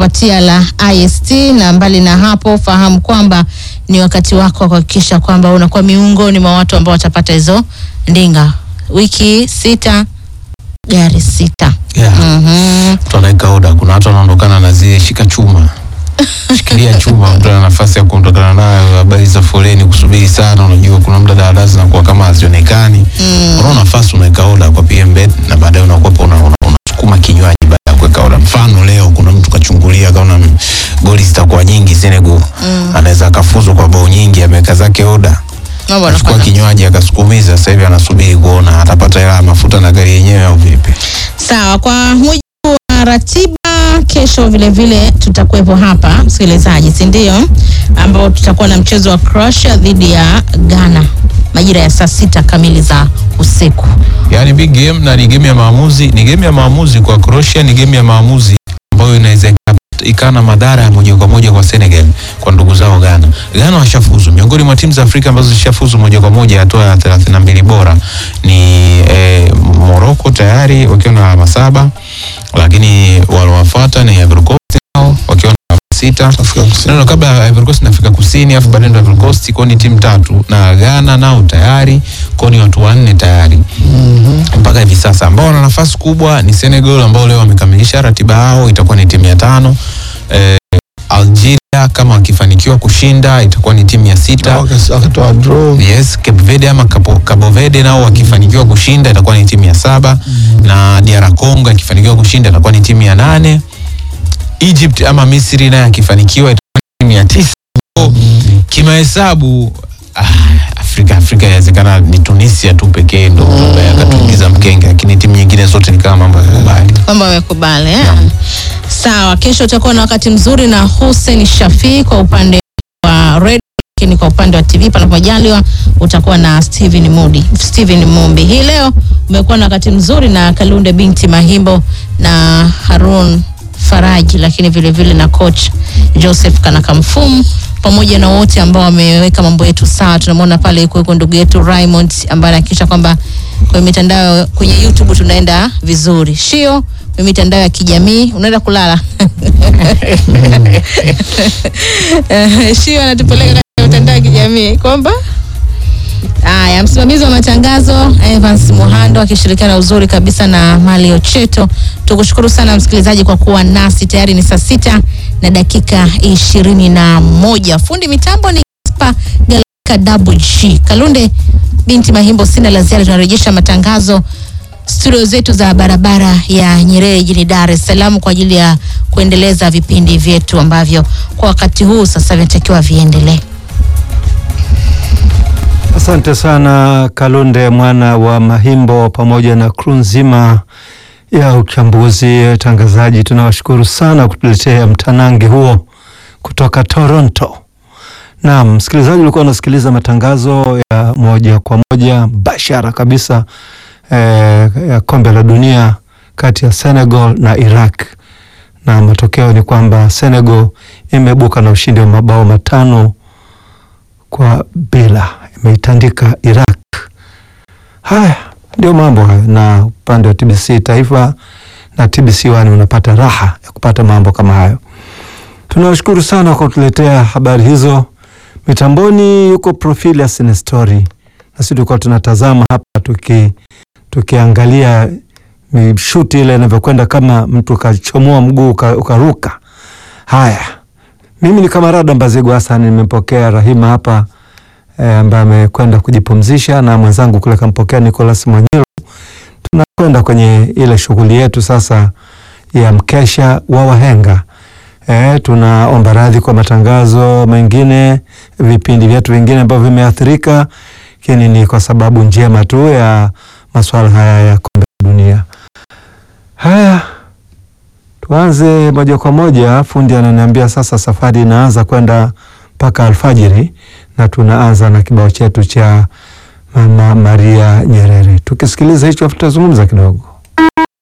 kupatia la IST, na mbali na hapo, fahamu kwamba ni wakati wako wa kuhakikisha kwamba unakuwa miongoni mwa watu ambao watapata hizo ndinga. Wiki sita, gari sita. Yeah. Mhm. Mtu anaweka oda, kuna watu wanaondokana na zile shika chuma shikilia chuma, mtu ana nafasi ya kuondokana nayo. Habari za foleni, kusubiri sana, unajua kuna muda daladala zinakuwa kama hazionekani Mm. unaona nafasi, unaweka oda kwa PMbet na baadaye unakuwa una, una, unasukuma kinywaji baada ya kuweka oda. Mfano leo kuna mtu kachungulia kaona mm, goli zitakuwa nyingi Senegal, anaweza akafuzwa kwa bao nyingi, ameweka zake oda Mambo achukua yanafanya. kinywaji akasukumiza. Sasa hivi anasubiri kuona atapata hela ya mafuta na gari yenyewe au vipi. Sawa, kwa mujibu wa ratiba, kesho vile vile tutakuwepo hapa msikilizaji, si ndio? Ambao tutakuwa na mchezo wa Croatia dhidi ya Ghana majira ya saa sita kamili za usiku. Yani big game na ni game ya maamuzi, ni game ya maamuzi kwa Croatia, ni game ya maamuzi ambayo inaweza ika- ikawa na madhara ya moja kwa moja kwa Senegal, kwa ndugu zao Ghana. Ghana washafuzu miongoni mwa timu za Afrika ambazo zishafuzu moja kwa moja hatua ya 32 bora ni eh, Morocco tayari wakiwa na alama saba, lakini waliowafuata ni Ivory Coast nao wakiwa na alama sita no, no, kabla ya Ivory Coast na Afrika Kusini afu baadaye ndo Ivory Coast kwao ni timu tatu na Ghana nao tayari kwao ni watu wanne tayari mpaka hivi sasa ambao wana nafasi kubwa ni Senegal ambao leo wamekamilisha ratiba yao, itakuwa ni timu ya tano. Eh, Algeria kama wakifanikiwa kushinda itakuwa ni timu ya sita. wakatoa draw Yes, Cape Verde ama Capo- Cabo Verde nao wakifanikiwa kushinda itakuwa ni timu ya saba na DR Congo akifanikiwa kushinda itakuwa ni timu ya nane. Egypt ama Misri naye akifanikiwa itakuwa ni timu ya tisa. So, Kimahesabu ah, Afrika Afrika inawezekana ni Tunisia tu pekee ndo ambaye akatuingiza mkenge, lakini timu nyingine zote ni kama mambo ya kubali. kwamba wamekubali eh? Sawa, kesho utakuwa na wakati mzuri na Hussein Shafi kwa upande wa radio, lakini kwa upande wa TV panapojaliwa utakuwa na Steven Mudi, Steven Mumbi. Hii leo umekuwa na wakati mzuri na Kalunde binti Mahimbo na Harun Faraji, lakini vile vile na coach Joseph Kanakamfumu pamoja na wote ambao wameweka mambo yetu sawa. Tunamwona pale yuko yuko ndugu yetu Raymond ambaye anahakikisha kwamba kwenye mitandao kwenye YouTube tunaenda vizuri. Shio kwenye mitandao ya kijamii unaenda kulala. Eh, Shio anatupeleka kwenye mitandao ya kijamii kwamba Haya, msimamizi wa matangazo Evans Muhando akishirikiana uzuri kabisa na Mali Ocheto. Tukushukuru sana msikilizaji kwa kuwa nasi. Tayari ni saa sita na dakika ishirini na moja. Fundi mitambo ni Spa Galaka Double G. Kalunde binti Mahimbo, sina la ziada. Tunarejesha matangazo studio zetu za barabara ya Nyerere jijini Dar es Salaam kwa ajili ya kuendeleza vipindi vyetu ambavyo kwa wakati huu sasa vinatakiwa viendelee. Asante sana Kalunde mwana wa Mahimbo pamoja na kru nzima ya uchambuzi tangazaji. Tunawashukuru sana kutuletea mtanange huo kutoka Toronto. Naam, msikilizaji, ulikuwa unasikiliza matangazo ya moja kwa moja bashara kabisa eh, ya kombe la dunia kati ya Senegal na Iraq, na matokeo ni kwamba Senegal imebuka na ushindi wa mabao matano kwa bila imeitandika Iraq. Haya ndio mambo hayo, na upande wa TBC Taifa na TBC One unapata raha ya kupata mambo kama hayo. Tunawashukuru sana kwa kutuletea habari hizo. Mitamboni yuko Profilius Nestori, na sisi tulikuwa tunatazama hapa tuki tukiangalia mishuti ile inavyokwenda, kama mtu ukachomoa mguu uka- ukaruka. Haya, mimi ni Kamarada Mbazigu Hassan, nimempokea Rahima hapa eh, ambaye amekwenda kujipumzisha na mwenzangu kule kampokea Nicholas Mwanyiro. Tunakwenda kwenye ile shughuli yetu sasa ya mkesha wa wahenga. Eh, tunaomba radhi kwa matangazo mengine, vipindi vyetu vingine ambavyo vimeathirika, lakini ni kwa sababu njema tu ya masuala haya ya kombe la dunia. Haya, tuanze moja kwa moja. Fundi ananiambia sasa safari inaanza kwenda mpaka alfajiri, na tunaanza na kibao chetu cha Mama Maria Nyerere. Tukisikiliza hicho, tutazungumza kidogo.